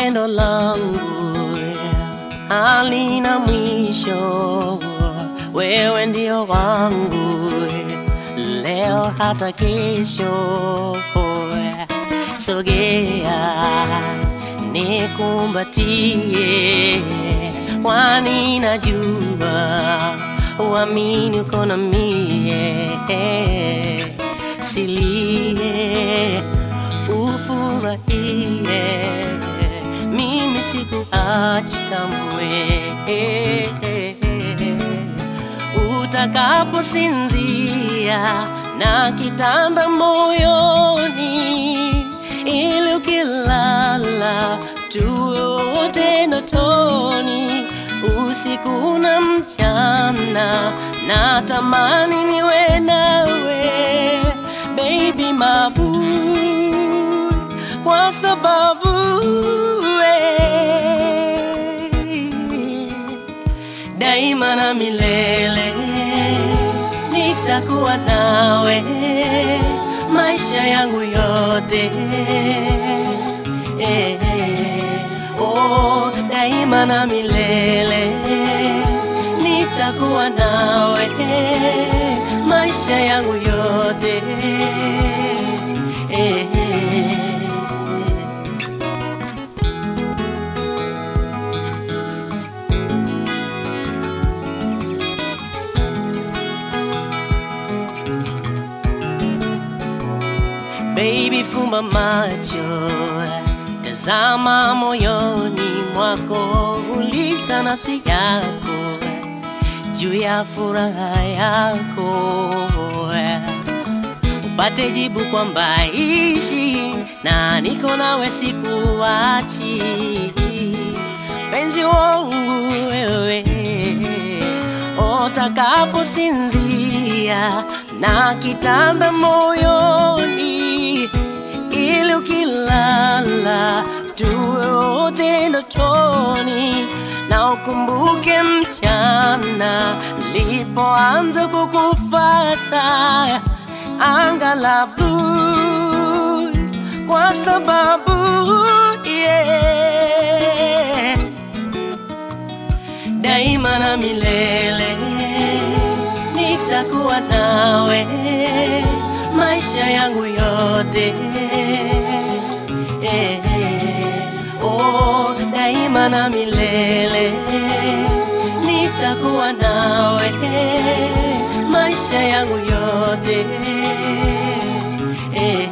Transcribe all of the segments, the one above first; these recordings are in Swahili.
pendo langu halina mwisho, wewe ndio wangu leo hata kesho. Sogea nikumbatie, kwani najua uamini uko na mie, silie ufurahie, mimi sikuachi kamwe. Utakaposinzia na kitanda moyoni, ili ukilala tuwe wote ndotoni, usiku na mchana, natamani niwe nawe baby mabu, kwa sababu we daima na milele nitakuwa nawe maisha yangu yote eh, oh, daima na milele nitakuwa nawe maisha yangu yote eh, Baby, fumba macho, tazama moyoni mwako, uliza nafsi yako juu ya furaha yako, upate jibu kwamba ishi na niko nawe, sikuachi penzi wangu wewe, utakaposinzia na kitanda moyoni, ili ukilala tuwe wote ndotoni, na ukumbuke mchana nilipoanza kukufata anga la blue, kwa sababu yeah, daima na milele nitakuwa nawe maisha yangu yote eh, oh, daima na milele nitakuwa nawe maisha yangu yote eh,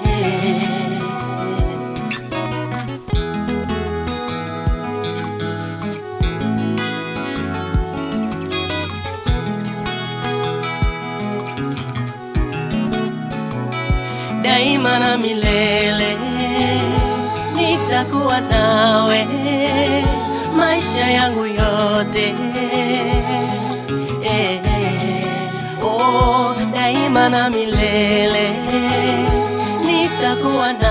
daima na milele nitakuwa nawe maisha yangu yote eh, oh, daima na milele nitakuwa nawe